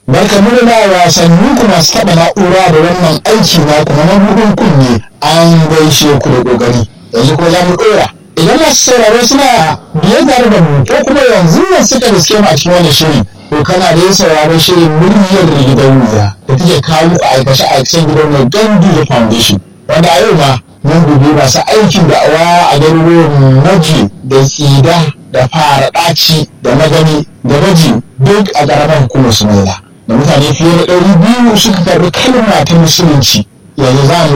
barka mu da wasanni ku masu taɓa na'ura da wannan aiki na kuma na bugun kunne an gaishe ku da ƙoƙari yanzu kuma za mu ɗora idan masu sauraro suna biye tare da mu ko kuma yanzu nan suka riske mu a cikin wannan shirin to kana da yin sauraron shirin muryar gidan wuya da take kawo muku aikace aikacen gidan mai gandu da foundation wanda a yau ma mun dubi masu aikin da'awa a garuruwan maji da tsida da fara ɗaci da magani da maji duk a ƙaramar hukumar sumaila da mutane fiye da ɗari biyu suka karɓi kalma ta musulunci yanzu za mu